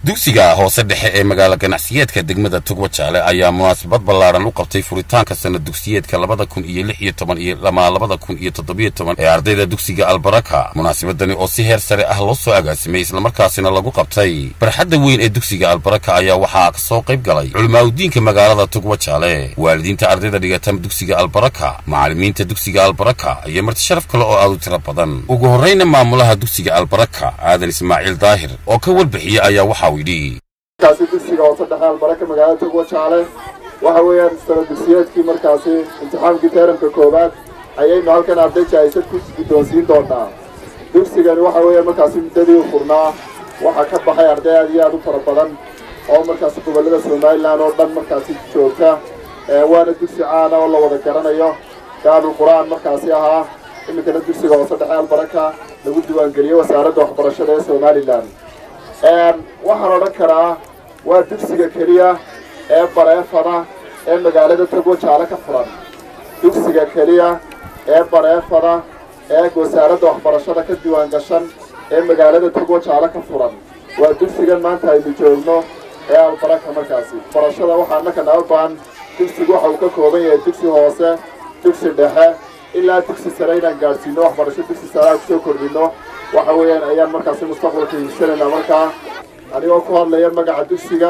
dugsiga hoose dhexe ee magaalo ganacsiyeedka degmada tugwa jaale ayaa munaasabad ballaadhan u qabtay furitaanka sanad dugsiyeedka labada kun iyo lix iyo toban iyo lama labada kun iyo toddobiyo toban ee ardayda dugsiga albaraka munaasabadani oo si heer sare ah loo soo agaasimay islamarkaasina lagu qabtay barxadda weyn ee dugsiga albaraka ayaa waxaa ka soo qayb galay culimaadudiinka magaalada tugwa jaale waalidiinta ardayda dhigata dugsiga albaraka macallimiinta dugsiga albaraka iyo marti sharaf kale oo aad u tiro badan ugu horrayna maamulaha dugsiga albaraka aadan ismaaciil daahir oo ka warbixiya ayaa waxa uu yidhi markaasi dugsiga hoose dhexe albaraka magaalada tugwa jaale waxa weeyaan sanad dugsiyeedkii markaasi imtixaankii teeramka koowaad ayaynu halkan arday jahaysad ku guddoonsiin doonaa dugsigani waxa weeyaan markaasi muddadii u furnaa waxaa ka baxay arday aad iyo aad u fara badan oo markaasi gobollada somalilan oo dhan markaasi joogta waana dugsi caana oo la wada garanayo daarul qur-aan markaasi ahaa iminkana dugsiga hoose dhexe albaraka lagu diiwaangeliyey wasaaradda waxbarashada ee somalilan waxaan odhan karaa waa dugsiga keliya ee bareefada ee magaalada togwa jaale ka furan dugsiga keliya ee bareefada ee wasaaradda waxbarashada ka diiwaan gashan ee magaalada togwa jaale ka furan waa dugsigan maanta aynu joogno ee albaraka markaasi barashada waxaa annaka naga baan dugsigu waxa uu ka kooban yahay dugsi hoose dugsi dhexe ilaa dugsi sare inaan gaadhsiino waxbarasho dugsi sare aan kusoo kordhino waxa weeyaan ayaan markaasi mustaqbalka hiigsanaynaa markaa anigoo ku hadlaya magaca dugsiga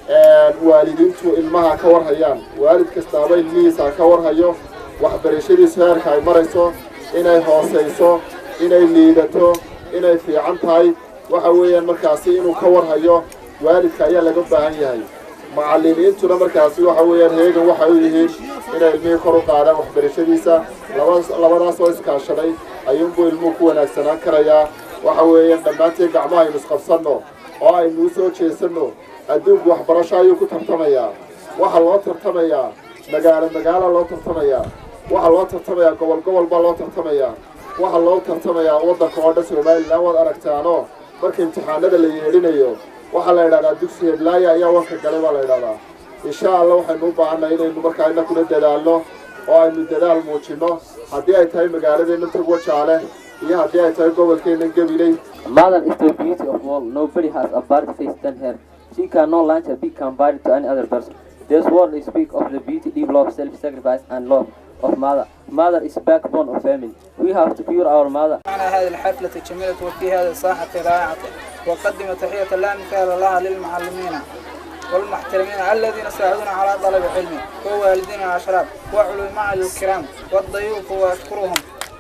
waalidiintu ilmaha ka warhayaan waalid kastaaba ilmihiisa ka warhayo waxbarashadiisu heerka ay marayso inay hoosayso inay liidato inay fiican tahay waxa weeyaan markaasi inuu ka warhayo waalidka ayaa laga baahan yahay macallimiintuna markaasi waxa weeyaan heegan waxay u yihiin inay ilmihii kor u qaadaan waxbarashadiisa labadaas oo iskaashaday ayuunbuu ilmuhu ku wanaagsanaan karayaa waxa weeyaan dhammaanteen gacmaha aynu isqabsanno oo aynu u soo jeesanno adduunku waxbarasho ayuu ku tartamayaa waxaa loo tartamayaa magaalo magaala loo tartamayaa waxaa loo tartamayaa gobol gobol baa loo tartamayaa waxaa loo tartamayaa waddanka oo dhan somalilan waad aragtaanoo marka imtixaanada la yeedhinayo waxaa la yidhahdaa dugsi heedlaaya ayaa wanka galay baa la yidhahdaa insha allah waxaynu u baahannahay inaynu markaa ina kula dadaalno oo aynu dadaal muujinno haddii ay tahay magaaladeenna togwa jaale iyo haddii ay tahay gobolkeenna gabiley Mother is the beauty of all. Nobody has a bad face than her. She cannot launch a big compared to any other person. This world speak of the beauty, deep love, self-sacrifice, and love of mother. Mother is backbone of family. We have to cure our mother. على هذه الحفلة الجميلة وفي هذه الساحة رائعة وقدم تحية لا مثال لها للمعلمين والمحترمين الذين ساعدونا على طلب العلم ووالدينا الأشراف وعلماء الكرام والضيوف وأشكرهم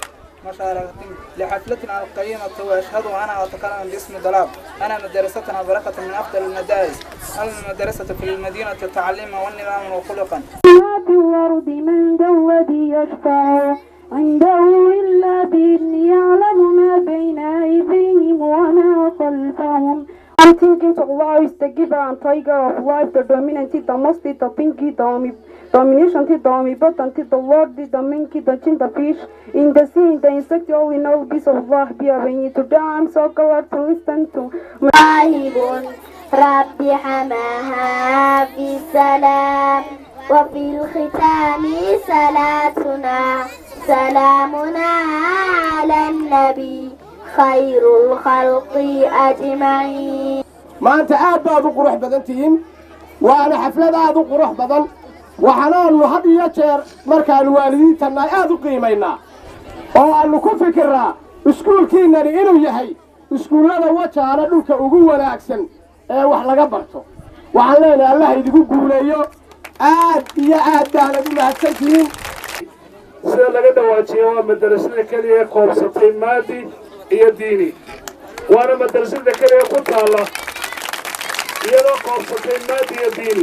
مشاركتهم لحفلتنا القيمة وأشهد أنا أتكلم باسم دلاب أنا مدرستنا بركة من أفضل المدارس المدرسة في المدينة تعليما والنظام وخلقا الأرض من ذا الذي يشفع عنده إلا بإذن يعلم ما بين أيديهم وما خلفهم I'm thinking to Allah is the giver and tiger of life, the dominant, the most, the pinky, the domination, the omnipotent, the Lord, the minky, the chin, the fish, in the sea, in the insect, all in all, peace of Allah be upon you. Today I'm so glad to listen to راهب رب حماها في السلام وفي الختام صلاتنا سلامنا على النبي خير الخلق أجمعين maanta aad baad u qurux badan tihiin waana xaflad aad u qurux badan waxaanaannu had iyo jeer markaannu waalidiintannahay aad u qiimaynaa oo aannu ku fikirnaa iskuulkiinnani inuu yahay iskuullada wajaana dhulka ugu wanaagsan ee wax laga barto waxaan leenahay allah idigu guuleeyo aad iyo aad baanad u mahadsan tihiin sida laga dhawaajiya waa madarasada keliya ee koobsatay maadi iyo diini waana madarasada keliya ku taalla iyadoo koobsatay maadi iyo diini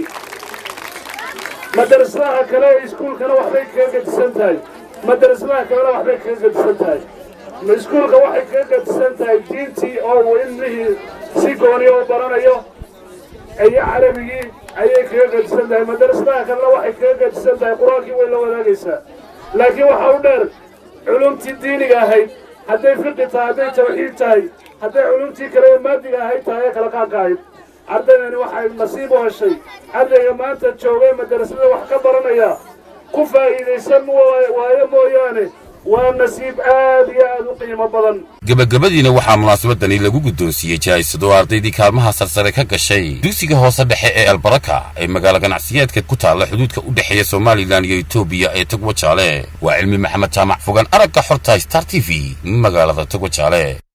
madarasadaha kale ee iskuulkana waxbay kaga gadisan tahay madarasadaha kalena waxbay kaga gadisan tahay iskuulka waxay kaga gadisan tahay diintii oo uu ilmihii si gooniya u baranayo iyo carabigii ayay kaga gadisan tahay madarasadaha kalena waxay kaga gadisan tahay qur-aankii way la wadaagaysaa laakiin waxaa u dheer culumtii diiniga ahayd hadday fiqi tahay hadday tawxiid tahay hadday culumtii kale ee maadiga ahayd tahay ee kala qaanka ahayd ardaydani waxay nasiib u heshay ardayga maanta joogay madarasada wax ka baranaya ku faa'iidaysan waayo mooyaane waa nasiib aad iyo aad u qiimo badan gebagabadiina waxaa munaasabadani lagu guddoonsiiyey jaa'isado ardaydii kaalmaha sarsare ka gashay dugsiga hoose dhexe ee albaraka ee magaalo ganacsiyeedka ku taalla xuduudka u dhexeeya somalilan iyo etoobiya ee togwa jaale waa cilmi maxamed jaamac fogan aragga xorta star t v magaalada togwa jaale